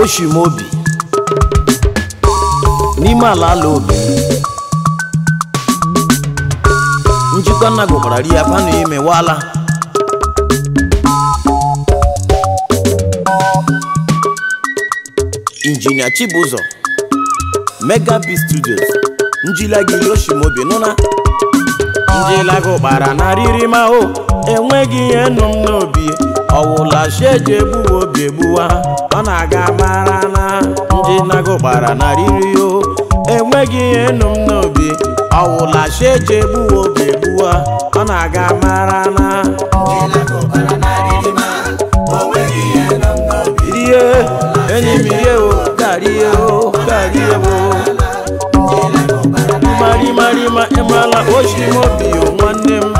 oshimobi n'ime ala ala obi njikọ nna gụkwara ri ya kwanụ ime wala injinia chibụzọ mega b studios njilagiri oshimobi nụna njilaga ụkpara na riri ma o enweghị ihe nụ m n'obi ọwụla sheji egbuwa obi egbuwa ọ na-aga mara na njinaga ụkpara na riri o enweghị ihe nụ m n'obi ọwụla sheji egbuwa obi egbuwa ọ na-aga mara na rie enyi m rie o garie o garie o mari mari ma ịmala oshimobi o nwanne m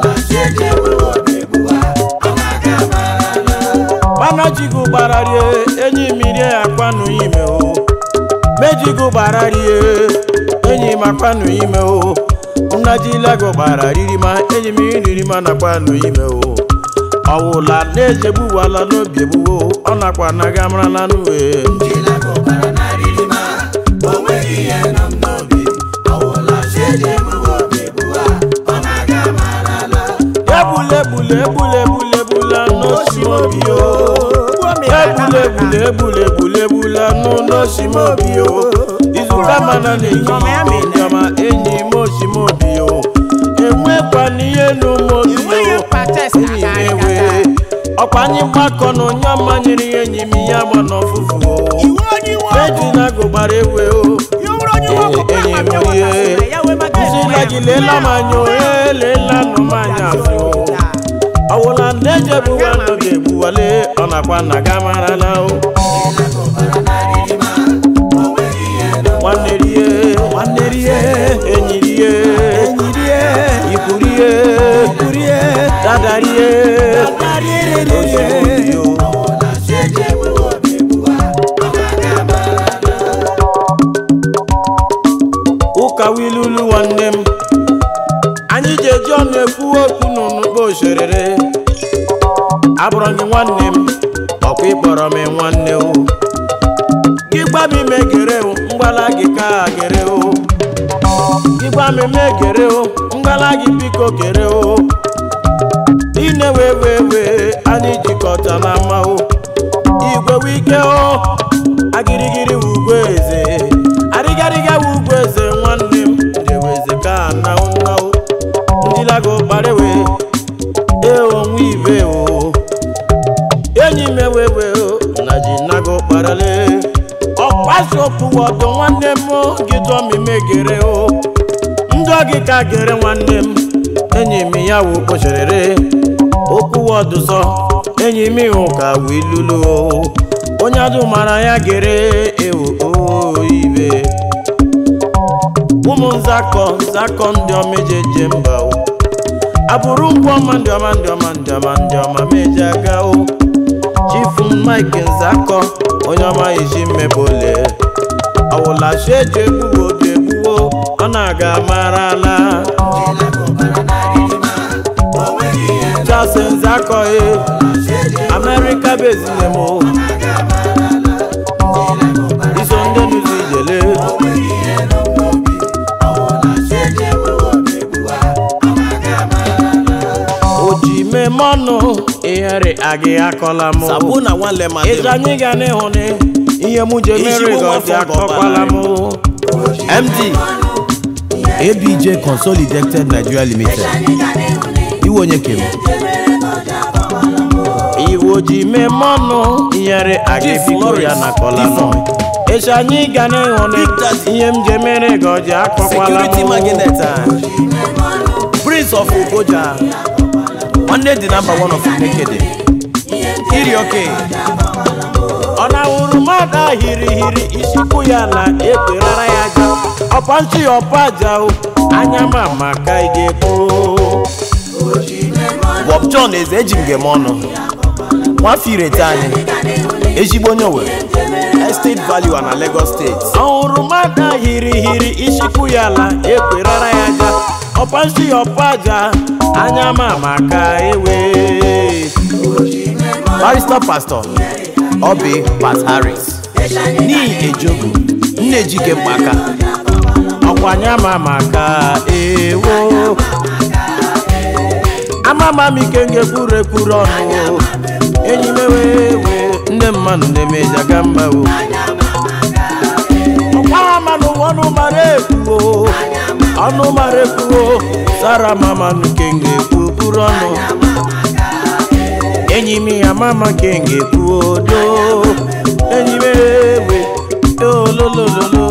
mana jigo gbara rie enyi m rie akwanụ ime o mejigo gbara rie enyi m akwanụ ime o nnajilago gbara riri ma enyi m riri ma nakwanụ ime o ọwụla na-ejegbuwala n'obi egbuwo ọ nakwa naga marala n'uwe egbula egbula egbula egbula egbula n'osimobi o egbula egbula egbula egbula egbula n'osimobi o izuka mana na-enyi ndọma enyi m osimobi o enwekwana ihe n'ụmụobi o enyi m ewe ọkwa anyị mgbakọ na onye ọma nyere ya enyi m ya gba n'ọfụfụ o ejina gụgbara ewe o enyi m ihe nzila gị leela m anya o elela nụ m anya azụ o ọwụla ndị ejebuwa n'oge egbuwale ọ nakwa nna ga marala o nwanne rie nwanne rie enyi rie enyi rie ikwu rie ikwu rie dada rie rie o ụka wilulu nwanne m anyị ji eji ọnụ ekwu okwu n'ụnụkpo oserere abụrụ gị nwanne m ọkwa ịkpọrọ m nwanne o gị gba m ime gere o mgbala gị ka gere o gị gba m ime gere o mgbala gị biko gere o ine wee wee wee anyị jikọta na mma o igwe wike o agirigiri wu ugwe eze arịgarịga wu ugwe eze nwanne m jeweze ka na nnawo ndilago gbarewe ee onwe ibe o enyi m ewewe o na ji nago kparale ọkpasi opuwa ọdọ nwanne m gị dụọ m imegere o ndụ gị ka gere nwanne m enyi m ya wu kpocherere okwuwa ọdụsọ enyi m ịhụ ka wee lulu o onye adụ mara ya gere ewu o ibe ụmụ nzakọ nzakọ ndị ọma eji eje mba o abụrụ ngwa ọma ndị ọma ndị ọma ndị ọma ndị ọma meji aga o chifu mike nzakọ onye ọma iji mmebole ọwụla chi eji egbuwo obi egbuwo ọ na-aga marala Charles nzakọ e America bezine m o iso ndị nuzi ijele oji mmemme ọnụ ihere agị akọla m Sabu na nwanne m ịzụ anyị ga n'ịhụ ni ihe mụ je mere Ezigbo gọzi nwafọ akọkwala m MD ABJ Consolidated Nigeria Limited iwe onye kem iwo ji mmemme ọnụ ihere agị Chief biko Lawrence ya nakọla m Ifeanyi. ịzụ anyị ga n'ịhụ ni Big Daddy. ihe m je mere gọzi akọkwala Security m Magnet Prince of Ugoja nwanne dị namba one of Nekede iri oke ọ na-awụrụ mmadụ a hiri hiri isikwu ya na ekwerara ya aja ọpa ntị ọpa aja o anya ma maka ị ga-ekwu Bob John eze eji m gem ọnụ nwafọ irete anyị ezigbo onye Owerri Estate Value na Lagos State ọhụrụ mmadụ a hiri hiri isikwu ya na ekwerara ya aja ọpa ntị ọpa aja anya ma maka ewe Barrister Pastor Obi Pat Harris n'ihi ejogu nne ejike mkpaka ọkwanye ama maka ewo amama m ike ngekwuru ekwuru ọnụ enyi m ewewe ndị mmadụ na-emeja ga mba o ọkwa ama n'ụwa ọnụ mara ekwuo ọnụ mara ekwuo sara mama nke ngekwu kwuru ọnụ enyi m ya mama nke ngekwu do enyi m ewe ololololo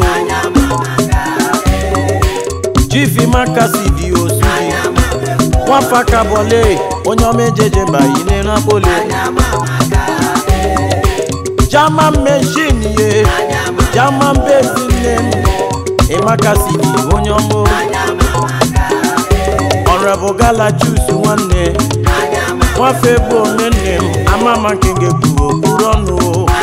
chifi makasi dị osu dị nwafa kabọle onye ọma ejeje bayile napoli german machine ye german base nne m ịmakasi dị onye ọma ọrọbụ gala jus nwanne nwafe bụ onye nne m amama nke ga-ekwuru okpuru ọnụ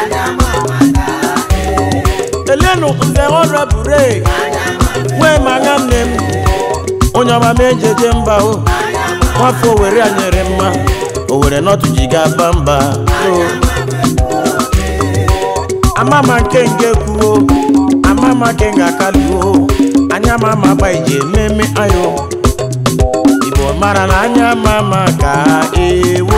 elenu nze ọrọbụre nwee manya nne m onye ọma m ejeje mba o nwafọ owere a nyere mma owere nọtụ ji ga-aba mba o amama nke nge kwuo amama nke nga akaluo anya mama gba ije ememe ayo igbo mara na anya mama ka ewo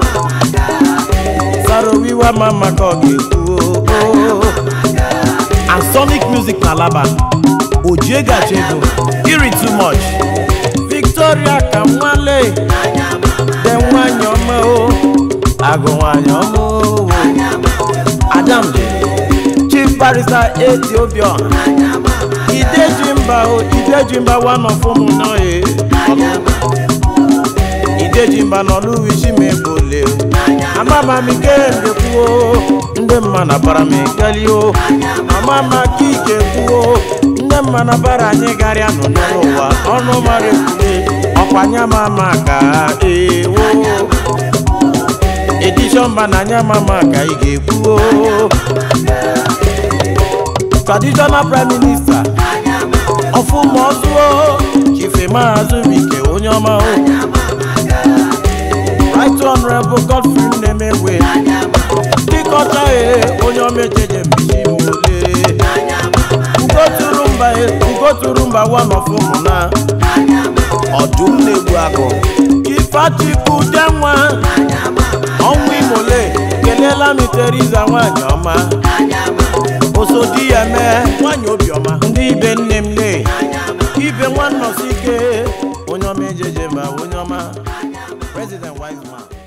sarowiwa mama ka ọ ga-ekwuo and sonic music na laba ojie gacha ego iri too much victoria ka nwale de nwanyị ọma o agụ nwanyị ọma o adamde chief barrister etiopia ideji mba o ideji mba one of ụmụ nọye ideji mba n'ọlụ isi m ebole amama m ike ngekwuo ndị mma na bara m ekeli o amama ka ike kwuo ndị mma na bara anyị garịa nọ n'ụwa ọnụ mara ekwule ọkwanye mama ka ewo edishọn mba na anya mama ka ị ga-ekwuo traditional prime minister ọfụma ọzụo chife maazị wike onye ọma o right honorable godfrey nnemewe dịkọta e onye ọma ejeje mbichi mole ugoturu mba ugoturu mba one of ụmụna ọdụm na-egbu agụ ifechukwu denwa ọnwụ imole kelela m teriza nwanyị ọma osodi ya mee nwanyị obiọma ndị ibe nne m lee ibe nwanne ọsike onye ọma ejeje mba onye ọma president wise man